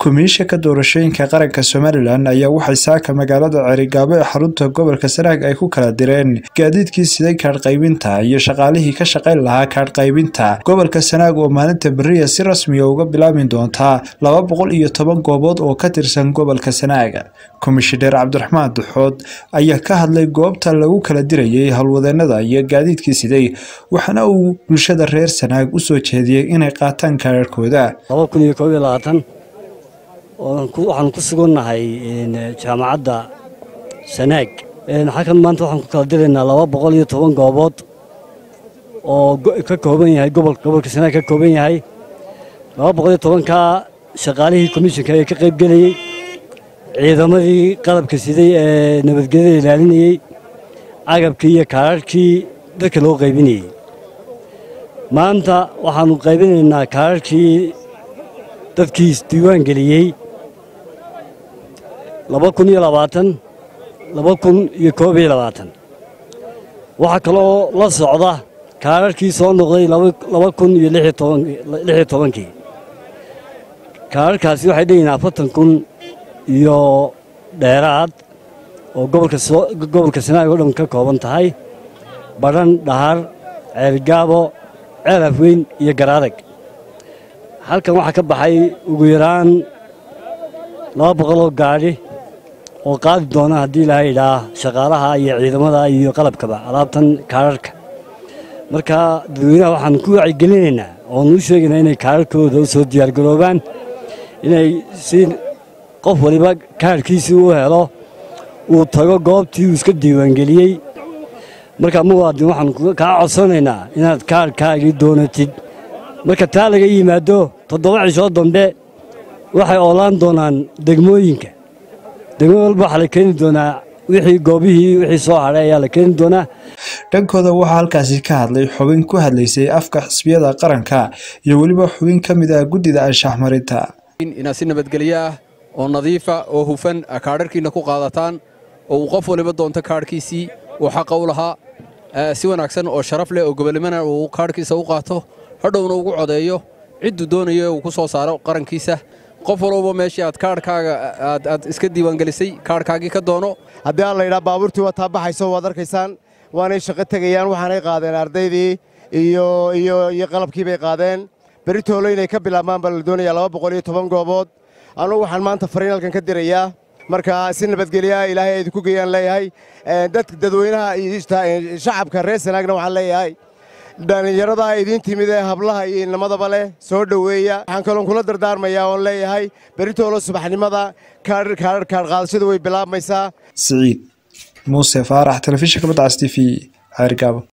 Komishanka Doorashooyinka Qaranka Somalilan ayaa waxay saaka magaalada Cerigabo ee xarunta gobolka Sanaag ay ku kala direen gaadiidkii siday kaadh qaybinta iyo shaqaalihii ka shaqayn lahaa kaadh qaybinta gobolka Sanaag oo maalinta beriya si rasmi ah uga bilaabi doonta laba boqol iyo toban goobood oo ka tirsan gobolka Sanaag. Komishineer Cabdiraxmaan Duxood ayaa ka hadlay goobta lagu kala dirayay howlwadeenada iyo gaadiidkii siday waxaana uu bulshada reer Sanaag u soo jeediyey inay qaataan kaadhadhkooda. waxaan ku sugannahay jaamacadda sanaag xakan maanta waxaan ku kala diraynaa laba boqol iyo toban goobood oo ka kooban yahay gobolka sanaag ka kooban yahay laba boqol iyo tobankaa shaqaalihii komishinka ee ka qayb gelayey ciidamadii qalabka siday ee nabadgelyada ilaalinayey agabkii iyo kaararhkii dadka loo qaybinayey maanta waxaannu qaybinaynaa kaararhkii dadkii isdiiwaan geliyey laba kun iyo labaatan laba kun iyo koob iyo labaatan waxaa kaloo la socda kaararhkii soo noqday laba kun iyo lix iyo tobankii kaararhkaasi waxay dheyihiin afartan kun iyo dheeraad oo gobolka sanaag oo dhan ka kooban tahay badhan dhahar ceelgaabo ceel afweyn iyo garaadag halkan waxaa ka baxay ugu yaraan laba boqoloo gaadhi oo qaadi doona haddii ilaahay idhaa shaqaalaha iyo ciidamada iyo qalabkaba alaabtan kaararhka marka dadweynaha waxaan ku wacyigelinaynaa oonu u sheegaynaa inay kaararhkooda u soo diyaargaroobaan inay si qof waliba kaarhkiisii u helo uu tago goobtii uu iska diiwaangeliyey marka muwaadin waxaan kaa codsanaynaa inaad kaarhkaagii doonatid marka taa laga yimaado toddoba cishoo dambe waxay oolaan doonaan degmooyinka degmo walba waxaa la keeni doonaa wixii goobihii wixii soo hadhay ayaa la keeni doonaa dhankooda waxaa halkaasi ka hadlay xubin ku hadlaysay afka xisbiyada qaranka iyo weliba xubin ka mid ah guddida anshax marinta inaad si nabadgelyo ah oo nadiifa oo hufan kaadharhkiinna ku qaadataan oo uu qof waliba doonto kaadhkiisii uu xaqa u lahaa si wanaagsan oo sharaf leh oo gobolnimana uu kaadhkiisa u qaato hadhowna ugu codeeyo cidduu doonayo uu ku soo saaro qarankiisa qof walba meeshii aad kaadhkaaga aad iska diiwaangelisay kaadhkaagii ka doono haddii aan laydhaa baabuurtii waa taabaxayso waad arkaysaan waanay shaqo tegayaan waxaanay qaadeen ardaydii iyo qalabkii bay qaadeen beritoolo inay ka bilaabmaan baa la doonayaa laba boqol iyo toban goobood anugu waxaan maanta fariinalkan ka dirayaa marka si nabadgelyaha ilaahay ay idinku geeyaan leeyahay dadweynaha shacabka reer sanaagna waxaan leeyahay dhallinyarada idiin timid ee hablaha iyo inamadaba leh soo dhoweeya waxaan kaloon kula dardaarmayaa oon leeyahay beritoolo subaxnimada kaadh qaadashadu way bilaabmaysaa siciid muuse faarax telefishinka badcas t v ceergaabo